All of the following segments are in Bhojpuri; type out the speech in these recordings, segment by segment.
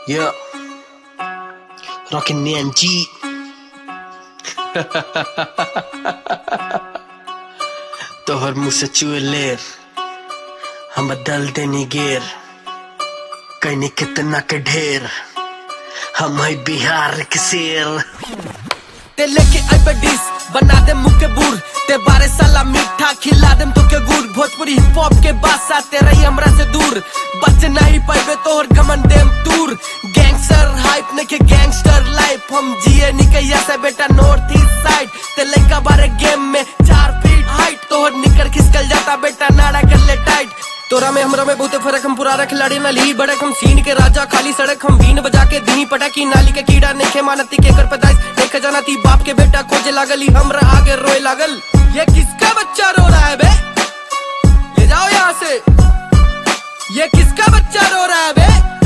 Yeah. Rockin' NG. तोहर मुँह से चुए लेर हम बदल देनी गेर कहनी कितना के ढेर हम है बिहार के शेर ते लेके आइबे डिश बना दे मुंह के बूढ़ ते बारे साला मीठा खिला देम तो के गुड़ भोजपुरी हिप हॉप के बासा ते रही हमरा से दूर बच नहीं पाइबे तोहर गमन देम दूर गैंगस्टर हाइप ने के गैंगस्टर लाइफ हम जिए निकैया से बेटा नॉर्थ ईस्ट साइड ते लइका बारे गेम में चार फीट हाइट तोहर निकर खिसकल जाता बेटा नाड़ा कर ले टाइट तोरा में हमरा में बहुते फर्क हम पुराना खिलाड़ी ना ली बड़क हम सीन के राजा खाली सड़क हम बीन बजा के दी पटाकी नाली के कीड़ा नेखे मानती के कर पैदाइश देख जाना थी बाप के बेटा खोजे लागल ही हमरा आगे रोए लागल ये किसका बच्चा रो रहा है बे ले जाओ यहाँ से ये किसका बच्चा रो रहा है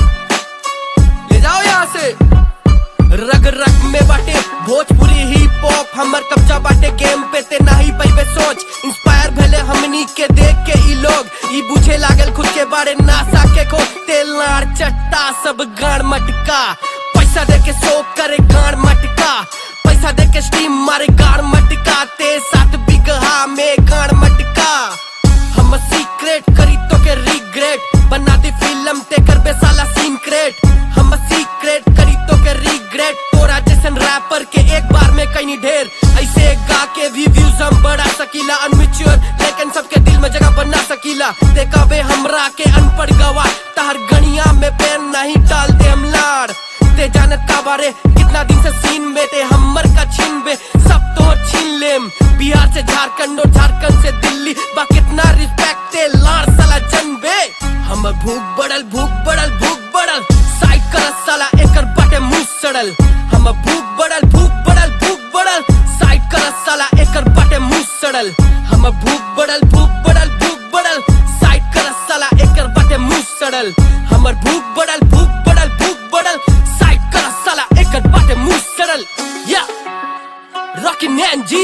बे ले जाओ यहाँ से रग रग में बाटे भोजपुरी हिप हॉप हमर कब्जा बाटे गेम पे ते नाही पैबे सोच इंस्पायर भेले हमनी के देख के ई लोग ई बुझे लागल खुद के बारे नासा के को तेल नार चट्टा सब गाड़ मटका पैसा दे के सोप करे गाड़ मटका पैसा दे के स्टीम मारे गाड़ मटका ते सात बिगहा में गाड़ मटका हम सीक्रेट करी तो के रिग्रेट बना दी फिल्म ते कर बे साला सीन क्रेट हम सीक्रेट करी तो के रिग्रेट तोरा जैसन रैपर के एक बार में कहीं ढेर ऐसे गा के भी व्यूज हम बढ़ा सकीला अनमिच्योर लेकिन सबके दिल में जगह बना सकीला देखा बे हमरा के अनपढ़ गवा तार गणिया में पेन नहीं डाल दे हम लाड़ ते जानत का बारे कितना दिन से सीन में ते हमर का छीन बे सब तोर छीन लेम बिहार से झारखंड और झारखंड से दिल्ली बा कितना रिस्पेक्ट ते लाड़ साला जन बे हमर भूख बढ़ल भूख बढ़ल भूख बढ़ल साइड कर साला एकर बाटे मुंह सड़ल हमर भूख बढ़ल भूख बढ़ल भूख बढ़ल साइड कर साला एकर बाटे मुंह सड़ल हमर भूख बढ़ल भूख बढ़ल भूख बढ़ल साइड कर साला एकर बाटे मुंह सड़ल हमर भूख बढ़ल भूख बढ़ल भूख बढ़ल साइड कर साला एकर बाटे मुंह सड़ल या रॉकी नैन जी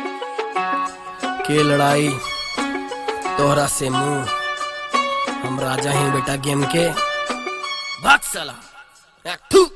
के लड़ाई तोहरा से मुंह हम राजा ही बेटा गेम के भाग साला एक, थू